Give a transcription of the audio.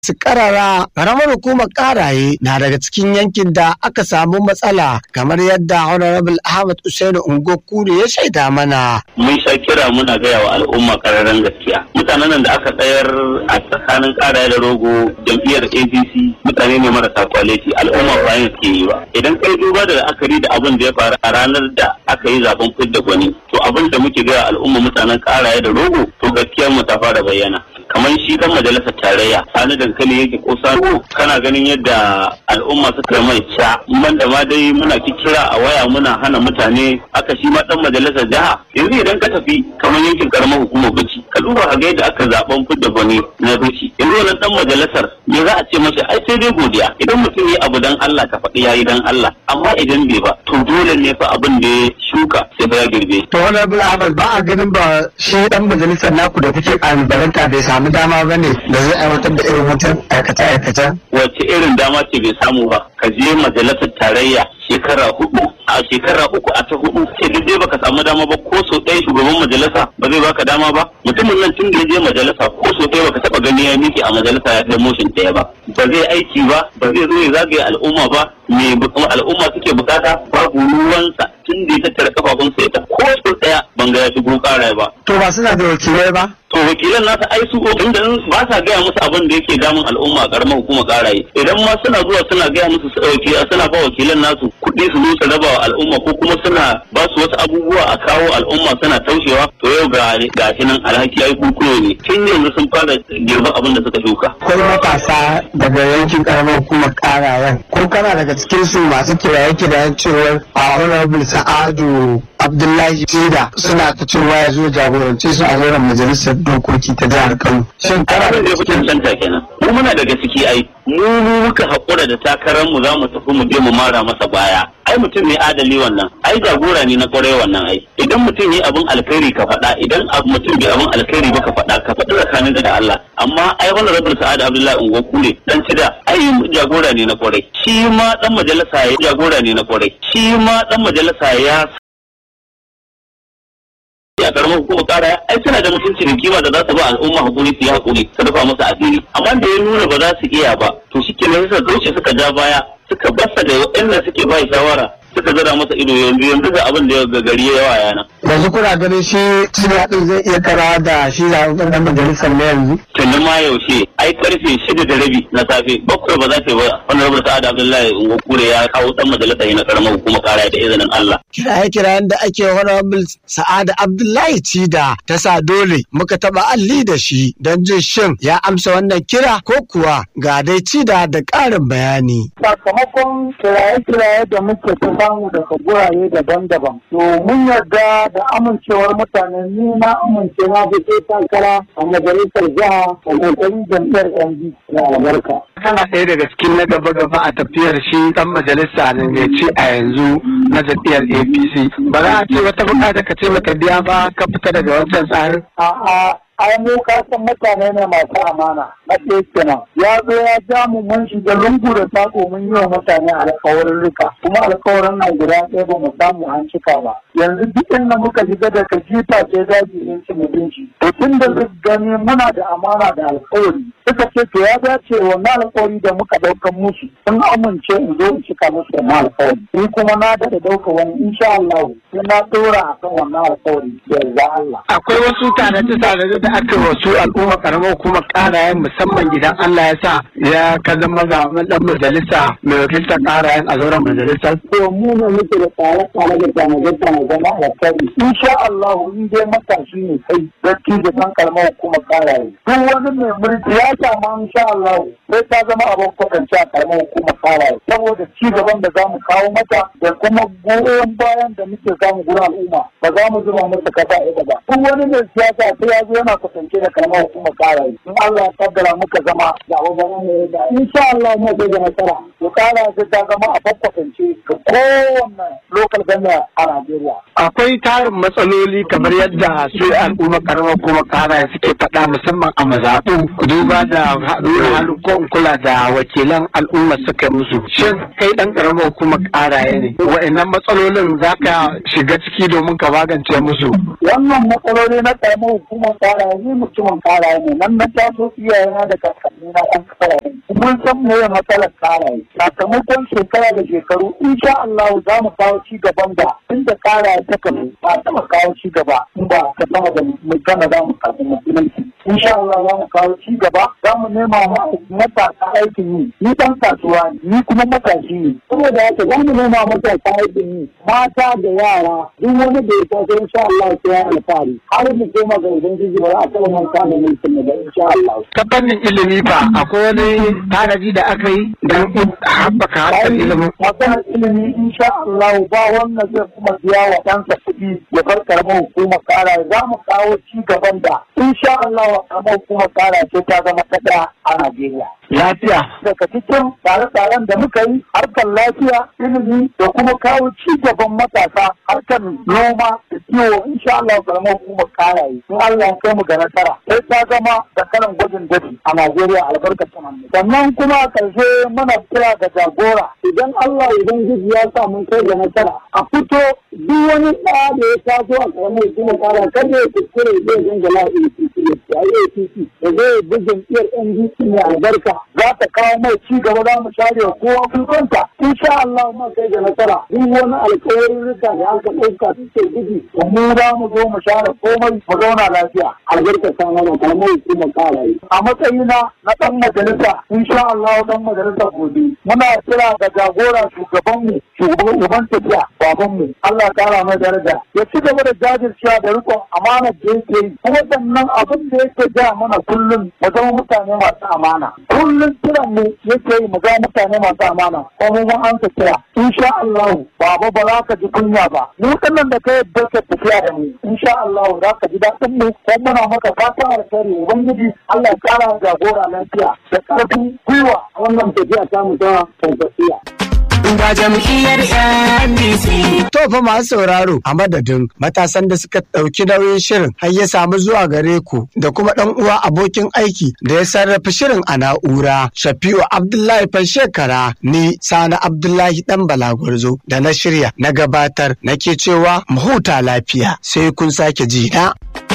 su karara karamar hukumar karaye na daga cikin yankin da aka samu matsala kamar yadda honorable ahmad usainu ungo kure ya shaida mana mun sha kira muna gaya wa al'umma kararren gaskiya mutanen nan da aka tsayar a tsakanin karaye da rogo jam'iyyar apc mutane ne marasa kwaliti al'umma ba yin suke yi ba idan kai duba da la'akari da abin da ya faru a ranar da aka yi zaben fidda gwani to abin da muke gaya al'umma mutanen karaye da rogo to gaskiyar mu ta fara bayyana kamar shi dan majalisar tarayya sani dankali yake ko sani kana ganin yadda al'umma suka mai ca man da ma dai muna kira a waya muna hana mutane aka shi ma dan majalisar jiha yanzu idan ka tafi kamar yankin karamar hukumar bici ka duba a ga yadda aka zaben fidda gwani na bici yanzu wannan dan majalisar me za a ce masa ai sai dai godiya idan mutum ya abu dan Allah ka faɗi yayi dan Allah amma idan bai ba to dole ne fa abin da ya shuka sai fa ya girbe to honorable ahmad ba a ganin ba shi dan majalisar naku da kuke kalubalanta bai samu dama ba ne da zai aiwatar da irin wutan aikace-aikace wacce irin dama ce bai samu ba ka je majalisar tarayya shekara hudu a shekara uku a ta hudu sai duk dai baka samu dama ba ko so ɗaya shugaban majalisa ba zai baka dama ba mutumin nan tun da ya je majalisa ko so ɗaya baka taba gani ya miƙe a majalisa ya kai motion ɗaya ba ba zai aiki ba ba zai zo ya zagaye al'umma ba me al'umma suke bukata babu ruwansa tun da ya tattara kafafunsa ya ta ko so ɗaya ban ga ya shigo ƙara ba to ba suna da wakilai ba to wakilan nasa ai su inda ba sa gaya musu abin da yake damun al'umma a karamar hukumar karaye idan ma suna zuwa suna gaya musu suna ba wakilan nasu kuɗi su zo su raba wa al'umma ko kuma suna ba su wasu abubuwa a kawo al'umma suna taushewa to yau ga ga shi nan alhaki ai kukuyo ne tun yanzu sun fara girban abin da suka shuka akwai matasa daga yankin karamar hukumar karayen ko kana daga cikin su masu kiraye-kirayen cewar a honorable sa'adu abdullahi tida suna ta cewa ya zo jagoranci su a zauren majalisar dokoki ta jihar kano shin kana da fitin canta kenan mu muna daga ciki ai mu muka haƙura da takarar mu za mu tafi mu je mu mara masa baya ai mutum ne adali wannan ai jagora ne na kwarai wannan ai idan mutum yi abin alkhairi ka faɗa idan mutum bai abin alkhairi ba ka faɗa ka faɗi tsakanin da Allah amma ai wannan rabin sa'ad abdullahi ungo kure dan cida ai jagora ne na kwarai shi ma dan majalisa ya jagora ne na kwarai shi ma dan majalisa ya a karamar hukumar kara ai suna da mutunci da kima da za su ba al'umma hakuri su yi hakuri su rufa musu asiri amma da ya nuna ba za su iya ba to shi ke suka doce suka ja baya suka basa da waɗanda suke ba shawara suka zara masa ido yanzu yanzu ga abin da ya gari ya yawa yana. yanzu kuna ganin shi suna ɗin zai iya kara da shi zaɓen ɗan majalisar na yanzu. tuni ma yaushe ai karfe shida da rabi na safe bakwai ba za ta ba wani rabar sa'ad abdullahi ungokure ya kawo ɗan majalisar na karamar hukumar kara da izinin allah. kiraye-kirayen da ake honorable sa'ada abdullahi cida ta sa dole muka taɓa alli da shi don jin shin ya amsa wannan kira ko kuwa ga dai cida da ƙarin bayani. sakamakon kiraye-kiraye da muke ta samu daga gurare daban-daban. To mun yarda da amincewar mutane ni na amince na fito takara a majalisar jiha a ƙarƙashin jam'iyyar ND na albarka. Kana ɗaya daga cikin na gaba-gaba a tafiyar shi ɗan majalisa ne mai ci a yanzu na jam'iyyar APC. Ba za a ce wata buƙata ka ce maka biya ba ka fita daga wancan tsarin. A'a ai mu kasan mutane ne masu amana na ɗaya kenan ya zo ya ja mu mun shiga lungu da sako mun yi wa mutane alkawarin rika kuma alkawarin nan guda ɗaya ba mu samu an cika ba yanzu duk inda muka shiga daga jifa ce daji in ci mutunci to tun da su gani muna da amana da alkawari suka ce to ya dace wannan alkawari da muka ɗaukan musu sun amince in zo in cika musu wannan alkawari ni kuma na da ɗauka wani insha Allah sai na ɗora akan wannan alkawari yanzu Allah. Akwai wasu tare da aka wasu al'umma karamar hukumar karayen musamman idan Allah ya sa ya ka zama zaɓen ɗan majalisa mai wakiltar karayen a zauren majalisar. To mu ne muke da tsare-tsare da tanaje-tanaje na alkhairi. Insha Allah in dai matashi ne kai gaski da san karamar hukumar karaye. Duk wani mai mulki ya samu insha Allah sai ta zama abin kwatance a karamar hukumar karaye. Saboda ci gaban da za mu kawo mata da kuma goyon bayan da muke samu gurin al'umma ba za mu zuba masa kasa ita ba. Duk wani mai siyasa sai ya zo yana kasance da karamar hukumar kara in Allah ya kaddara muka zama da abubuwan ne da insha Allah mu zai ga nasara to kara sai ta zama a fakwatance ga kowanne local government a Najeriya Allah. akwai tarin matsaloli kamar yadda su al'umma karamar kuma kara suke faɗa musamman a mazaɓu duba da nuna halin kula da wakilan al'umma suka musu shin kai ɗan karamar kuma karaye ne wa'annan matsalolin za ka shiga ciki domin ka magance musu Wannan matsaloli na karamar hukumar karaye ni mutumin karaye ne nan na taso iyayena da kakanni na ɗan karaye. Mun san me matsalar karaye. Sakamakon shekara da shekaru insha Allah za mu kawo ci gaban da inda karaye ta kafu ba taɓa kawo ci gaba in ba ka sama da mu gana za mu kafa musulunci. Insha Allah za mu kawo ci gaba za mu nema ma matasa aikin yi. Ni ɗan kasuwa ne ni kuma matashi ne. Saboda haka za mu nema matasa aikin yi. Mata da yara duk wani da ya taso insha Allah sai ya alfahari. Har mu koma ga Ubangiji ba za a taɓa manta da mulkin mu ba insha Allah. ta fannin ilimi fa akwai wani tanaji da aka yi don haɓaka harkar ilimin maganar ilimi insha Allah ba wannan zai kuma biya wa ɗansa kuɗi ya bar karamar hukumar kara za mu kawo ci gaban da insha Allah wa karamar hukumar kara ce ta zama ta ɗaya a Najeriya. lafiya Daga cikin tsare-tsaren da muka yi harkar lafiya, ilimi da kuma kawo ci gaban matasa harkar noma da kiwo insha Allah karamar hukumar kara yi. In Allah ya kai mu ga nasara sai ta zama da kalan gwajin dafi a Najeriya albarkacin hannu. Sannan kuma a ƙarshe muna kira ga jagora idan Allah Ubangiji ya sa mun kai ga nasara a fito duk wani ɗaya da ya taso a karamar hukumar kara kada ya kuskure zai dangala APC ya APC da zai bi jam'iyyar NDC mai albarka za ta kawo mai ci gaba za mu share wa kowa kukonta insha Allah mu kai ga nasara duk wani alƙawarin rika da aka ɗauka suke gudu da mu za mu zo mu share komai mu zauna lafiya albarka ta mana karamar hukumar kara a matsayina na ɗan majalisa insha Allah ɗan majalisa gobe muna kira ga jagora shugabanmu shugaban uban tafiya babanmu Allah ya kara mai daraja ya ci gaba da jajircewa da rikon amanar da yake yi kuma sannan abin da yake ja mana kullum mu zama mutane masu amana kullum kiran mu yake yi mu zama mutane masu amana ko mu mun ansa kira insha Allah baba ba za ka ji kunya ba mu nan da kai yadda ka tafiya da mu insha Allah za ka ji daɗin mu ko muna maka fatan alkhairi ubangiji Allah ya kara jagora lafiya da ƙarfin gwiwa a wannan tafiya ta mu ta tafiya. ga jam'iyyar NDC. To fa masu sauraro a madadin matasan da suka ɗauki nauyin shirin har ya samu zuwa gare ku da kuma ɗan uwa abokin aiki da ya sarrafa shirin a na'ura Shafi'u Abdullahi Fanshekara ni Sani Abdullahi ɗan Balagwarzo da na shirya na gabatar nake cewa mu huta lafiya sai kun sake ji na.